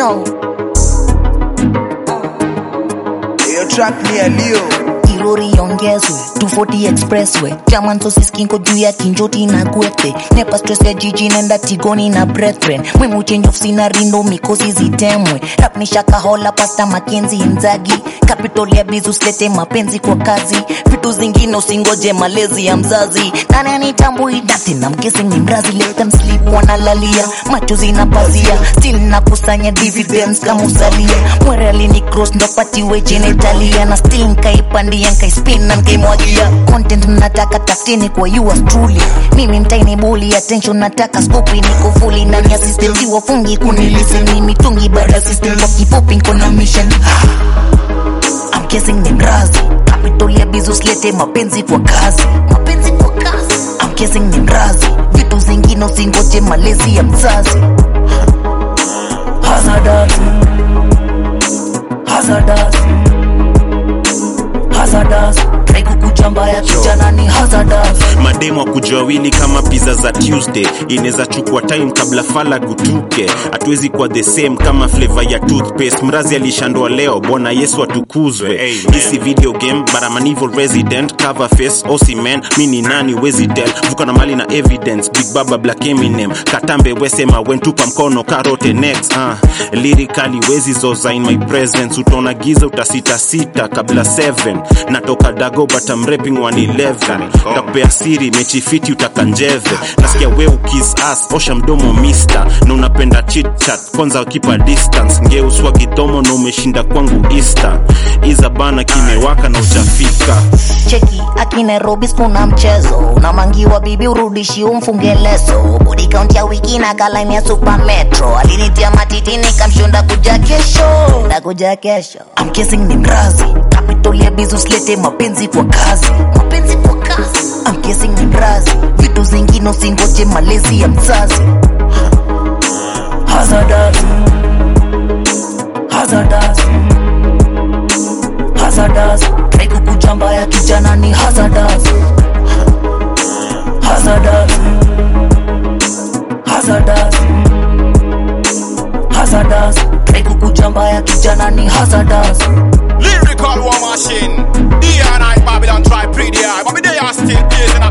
Yo, Hiyo track ni ya Leo. kirori iongezwe 240 expressway jaman sosiskinko juu ya kinjoti na gwete nepa stress ya jiji nenda tigoni na brethren mwimu change of scenery ndo mikosi zitemwe rap ni shakahola pasta makenzi inzagi capital ya bizus lete mapenzi kwa kazi vitu zingine usingoje malezi ya mzazi nani anitambui dati na mkesi ni mrazi let them sleep wanalalia macho zinapazia still nakusanya dividends kama usalia mwere alini cross ndo patiwe genitalia na still nkaipandia nkaispin na nkaimwagia content nataka tafutini kwa yours truly mimi mtaini buli attention nataka skopi niko fully ndani ya system si wafungi kuniliseni mitungi baada ya system kwa kifupi nko na mission I'm guessing ni mrazi capital ya bizus lete mapenzi kwa kazi mapenzi kwa kazi I'm guessing ni mrazi vitu zingine usingoje malezi ya mzazi hazardous hazardous hazardous try kukuja mbaya kijana ni hazardous mademu wa kujawili kama pizza za tuesday inaweza chukua time kabla fala gutuke hatuwezi kuwa the same kama flavor ya toothpaste mrazi alishandwa leo bwana yesu atukuzwe hisi video game but I'm an evil resident cover face osiman mi ni nani wezi tell vuka na mali na evidence big baba black eminem katambe wesema wentupa mkono karote next uh, lyrically wezi zoza in my presence utaona giza utasitasita kabla 7 natoka dago but I'm rapping 111 takupea siri mechi fiti utakanjeve nasikia we ukis as osha mdomo mister na unapenda chitchat kwanza kipa distance ngeuswa kidomo na umeshinda kwangu easter iza bana kimewaka na ujafika cheki aki nairobi kuna mchezo unamangiwa bibi urudishi umfunge leso body count ya wiki na kalaini ya super metro alinitia matitini kamshonda kuja kesho ndakuja kesho I'm kissing ni mrazi capital ya bizus lete mapenzi kwa kazi mapenzi kwa kazi I'm kissing ni mrazi vitu zingine usingoje malezi ya mzazi hazardous hazardous hazardous try kukuja mbaya kijana ni hazardous hazardous hazardous hazardous try kukuja mbaya kijana ni hazardous Lyrical war machine. D and I Babylon try pretty hard, but me they are still blazing